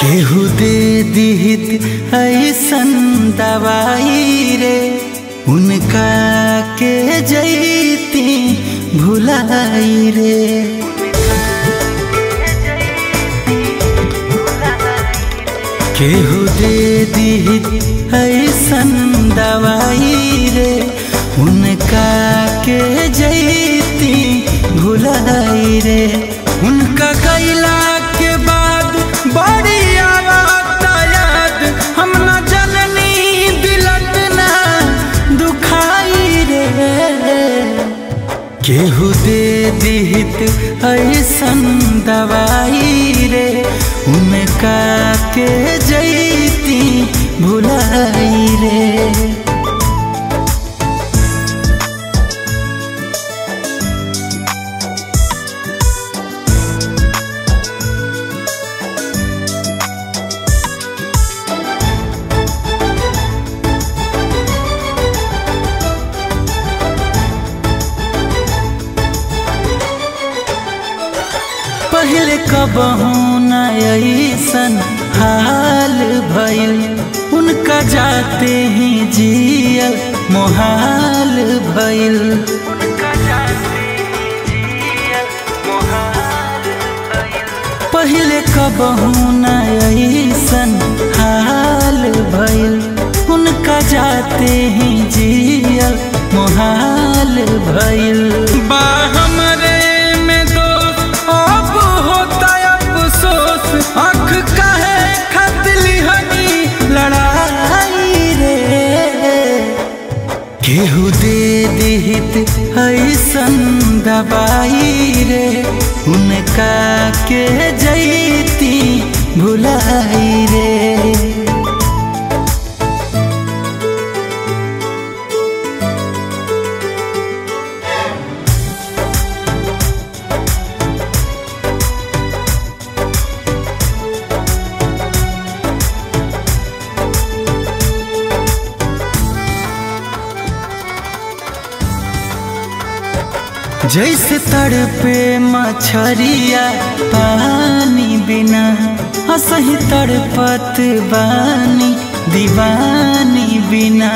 केहू दे दिहित ऐसन दवाई रे उनका के जैती भुलाई रे केहू दे दिहित ऐसन दवाई रे उनका के जैती भुलाई रे उनका गैला के बाद बड़ी आवत याद हम न जननी दिलत ना दुखाई रे केहू दे दिहित ऐसन दवाई रे उनका के जैती भुलाई रे पहले कबहू न ऐसन हाल भइल उनका जाते ही जियल मोहाल भइल पहले कबहू न ऐसन हाल भइल उनका जाते ही जियल मोहाल भइल बा हमरे में दोस्त अब होता अफसोस आँख काहे खतली हनी लड़ाई रे केहू दे दिहित ऐसन दवाई रे उनका के जैती भुलाई रे जैसे तड़पे मछरिया पानी बिना असही तड़पत बानी दीवानी बिना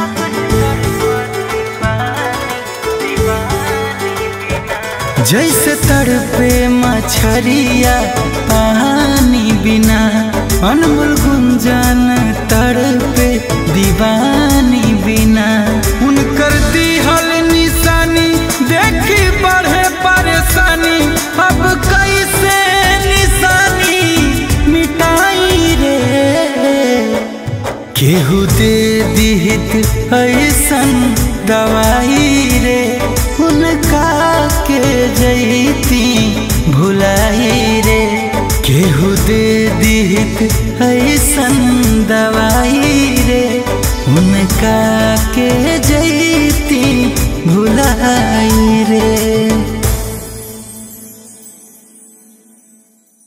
जैसे तड़पे मछरिया पानी बिना अनमोल गुंजन तड़पे दीवानी बिना उनकर दिहल निशानी देखी बढ़े परेशानी अब कैसे निशानी मिटाई रे केहू दे दिहित ऐसन दवाई रे उनका के जैती भुलाई रे केहू दे दिहित ऐसन दवाई रे उनका के जैती भुलाई रे